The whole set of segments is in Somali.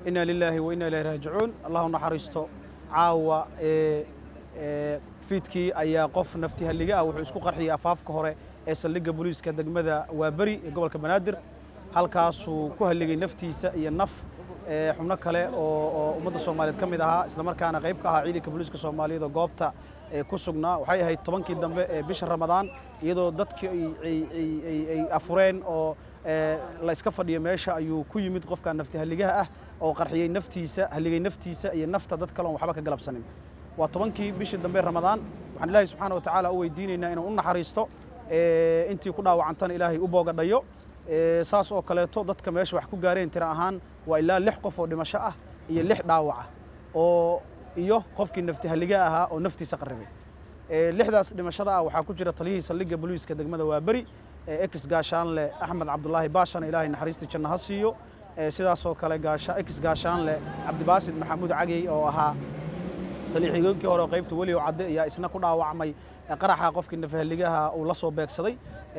inna lilaahi wa inna ilayhi raajicuun allah u naxariisto caawa fiidkii ayaa qof nafti halliga ah wuxuu isku qarxiyey afaafka hore ee saldhigga booliiska degmada waaberi ee gobolka banaadir halkaasuu ku halligay naftiisa iyo naf xubno kale oo ummadda soomaaliyeed ka mid ahaa islamarkaana qayb ka ahaa ciidanka booliiska soomaaliyeed oo goobta ku sugnaa waxay ahayd tobankii dambe ee bisha ramadaan iyadoo dadkii ay afureen oo la iska fadhiyo meesha ayuu ku yimid qofka nafti halligaha ah oo qarxiyey naftiisa halligay naftiisa iyo nafta dad kale oon waxba ka galabsanin waa tobankii bishii dambe ramadaan waxaan ilaahay subxaana wa tacaala u weydiinaynaa inuu u naxariisto intii ku dhaawacantana ilaahay u boogadhayo saas oo kaleeto dadka meesha wax ku gaareen tira ahaan waa ilaa lix qof oo dhimasho ah iyo lix dhaawaca oo iyo qofkii nafti halliga ahaa oo naftiisa qarribay lixdaas dhimashada ah waxaa ku jira taliyihii saldhigga booliiska degmada waaberi ex gaashaanle axmed cabdulaahi baashana ilaahay naxariistii janno ha siiyo sidaasoo kale ex gaashaanle cabdibaasid maxamuud cagey oo ahaa taliixigoonkii hore qaybta weli oo cadde ayaa isna ku dhaawacmay qaraxa qofkii nafahaligaha uu la soo beegsaday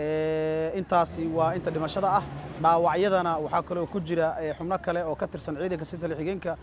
intaasi waa inta dhimashada ah dhaawacyadana waxaa kaloo ku jira xubno kale oo ka tirsan ciidanka si taliixigeenka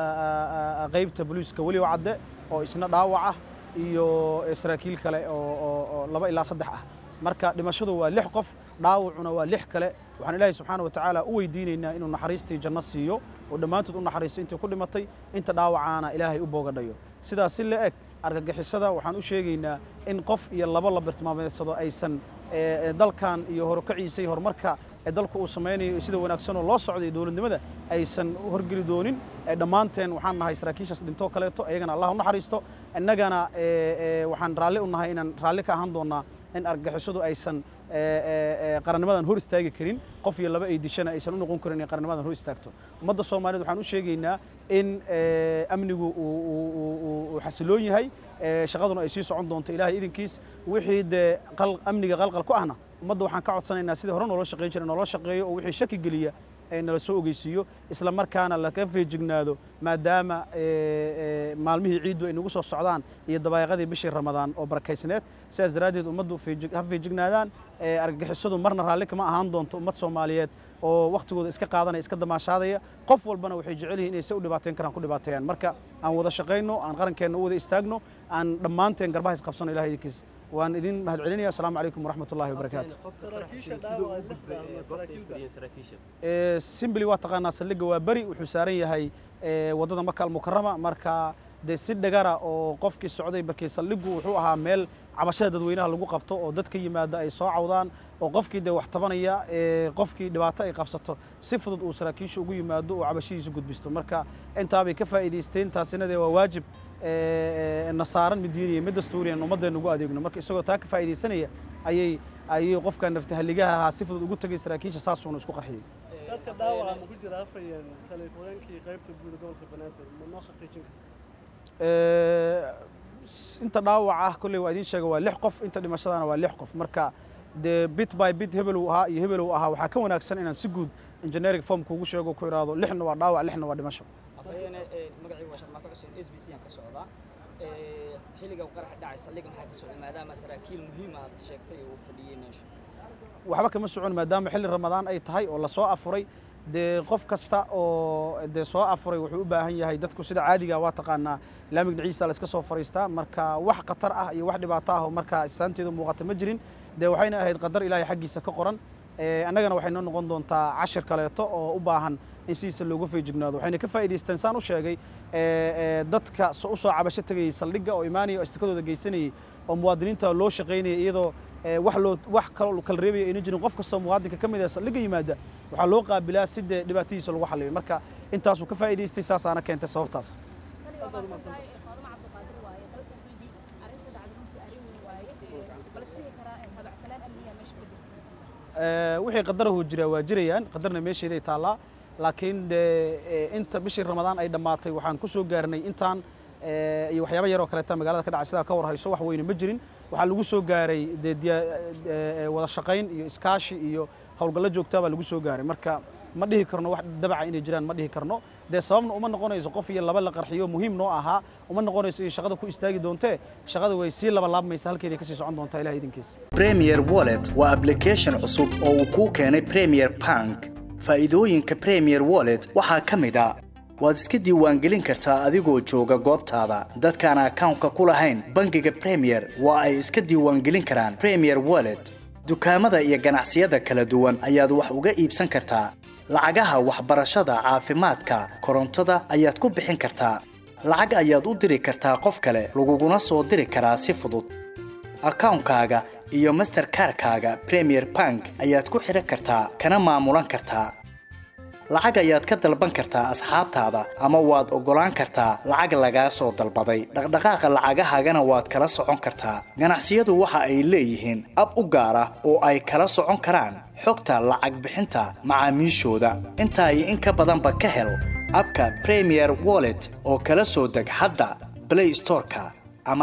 qaybta booliiska weli oo cadde oo isna dhaawac ah iyo saraakiil kale oo laba ilaa saddex ah marka dhimashadu waa lix qof dhaawacuna waa lix kale waxaan ilaahay subxaana wa tacaala u weydiinaynaa inuu naxariistii janno siiyo oo dhammaantood u naxariisto intii ku dhimatay inta dhaawacaana ilaahay u boogadhayo sidaas si la eg argagixisada waxaan u sheegaynaa in qof iyo labo la bartilmaameedsado aysan dalkan iyo horukaciisa iyo horumarka ee dalku uu samaynayo sida wanaagsanoo loo socday dowladnimada aysan horgeli doonin dhammaanteen waxaan nahay saraakiishaas dhintoo kaleeto ayagana allah u naxariisto innagana waxaan raalli u nahay inaan raalli ka ahaan doonnaa in argagixisadu aysan qarannimadan hor istaagi karin qof iyo laba ay dishana aysan u noqon karin inay qarannimadan hor istaagto ummadda soomaaliyeed waxaan u sheegaynaa in amnigu uu xasiloon yahay shaqaduna ay sii socon doonto ilaahay idinkiis wixii dee amniga qalqal ku ahna ummadda waxaan ka codsanaynaa sidii hore noola shaqayn jiray noola shaqeeyo oo wixii shaki geliya nala soo ogeysiiyo isla markaana laga feejignaado maadaama maalmihii ciiddu ay nagu soo socdaan iyo dabaaqadii bishii ramadaan oo barakaysneed sidaas daraaddeed ummaddu ha feejignaadaan argagixisadu marna raalli kama ahaan doonto ummad soomaaliyeed oo wakhtigooda iska qaadanaya iska damaashaadaya qof walbana waxay jecel yihiin inay se u dhibaateyn karaan ku dhibaateeyaan marka aan wada shaqayno aan qarankeenna u wada istaagno aan dhammaanteen garbaha isqabsano ilahay idinkiis waan idin mahad celinaya asalaamu calaykum waraxmat ullahi wabarakaatu simbly waa taqaanaa saldhigga waa beri wuxuu saaran yahay waddada maka almukarama marka dee si dhagara oo qofkii socday markii saldhiggu wuxuu ahaa meel cabashada dadweynaha lagu qabto oo dad ka yimaada ay soo cawdaan oo qofkii dee wax tabanaya qofkii dhibaato ay qabsato si fudud uu saraakiisha ugu yimaado oo cabashadiisu gudbisto marka intaabay ka faa'iidaysteen taasina dee waa waajib na saaran mid diiniya mid dastuuriyan ummaddeena ugu adeegno marka isagoo taa ka faa'iidaysanaya ayay ayay qofka naftahaligaha ahaa si fudud ugu tegay saraakiisha saasuuna isku qarxiyey dadka dhaawaca ma ku jira afayeen taleefooyinkii qaybta guud gobolka banaadir ma noo xaqiijin inta dhaawac ah kolley waa idiin sheega waa lix qof inta dhimashadana waa lix qof marka dee bit by bit hebel uu ahaa iyo hebel uu ahaa waxaa ka wanaagsan inaan si guud engineering form kuugu sheego ku iraado lixna waa dhaawac lixna waa dhimasho afhayeene magacaygu waa sharmaako xuseen s b c aan ka socdaa xilliga qaraxa dhacay saldhigga maxaa ka socday maadaama saraakiil muhiim aad sheegtay uu fadhiyey meesha waxba kama socon maadaama xilli ramadaan ay tahay oo lasoo afuray dee qof kasta oo dee soo afuray wuxuu u baahan yahay dadku sida caadiga waa taqaanaa laamig dhiciisa la iska soo fariistaa marka wax khatar ah iyo wax dhibaato ah oo markaa istaanteedu muuqata ma jirin dee waxayna ahayd qadar ilaahay xaggiisa ka qoran annagana waxay noo noqon doontaa cashir kaleeto oo u baahan in sidiisa looga feejignaado waxayna ka faa'iidaysteen saan u sheegay dadka u soo cabasho tegayey saldhigga oo imaanaya oo istikadooda geysanayey oo muwaadiniinta loo shaqaynaya iyadoo wax loo wax kaloo kala reebaya ayna jirin qof kastoo muwaadinka ka mid ah saldhigga yimaada waxaa loo qaabilaa si dee dhibaatadiisa lagu xalliyo marka intaasuu ka faa'iidaystay saasaana keentay sababtaas wixii qadarahu jiraa waa jirayaan qadarna meesheeday taallaa laakiin dee inta bishii ramadaan ay dhammaatay waxaan ku soo gaarnay intaan iyo waxyaaba yaroo kaleeta magaalada ka dhacay sidaa ka war hayso wax weyne ma jirin waxaa lagu soo gaaray dee wada shaqayn iyo iskaashi iyo howlgallo joogtaa baa lagu soo gaaray marka ma dhihi karno wax dabaca inay jiraan ma dhihi karno dee sababna uma noqonayso qof iyo laba la qarxiyo muhiim noo ahaa uma noqonayso in shaqada ku istaagi doontee shaqada way sii laba laabmaysa halkeeday kasii socon doontaa ilaha idinkiisa premier wallet waa application cusub oo uu kuu keenay premier bank faa'iidooyinka premier wallet waxaa ka mid a waad iska diiwaangelin kartaa adigoo jooga goobtaada dadkaan akawnka ku lahayn bangiga premier waa ay iska diiwaangelin karaan premier wallet dukaamada iyo ganacsiyada kala duwan ayaad wax uga iibsan kartaa lacagaha waxbarashada caafimaadka korontada ayaad ku bixin kartaa lacag ayaad u diri kartaa qof kale laguguna soo diri karaa si fudud akawnkaaga iyo masterkarkaaga premier bank ayaad ku xidhan kartaa kana maamulan kartaa lacag ayaad ka dalban kartaa asxaabtaada ama waad oggolaan kartaa lacag lagaa soo dalbaday dhaqdhaqaaqa lacagahaagana waad kala socon kartaa ganacsiyadu waxa ay leeyihiin ab u gaar ah oo ay kala socon karaan xogta lacag bixinta macaamiishooda intaa iyo in ka badanba ka hel abka premier wallet oo kala soo deg hadda blay storeka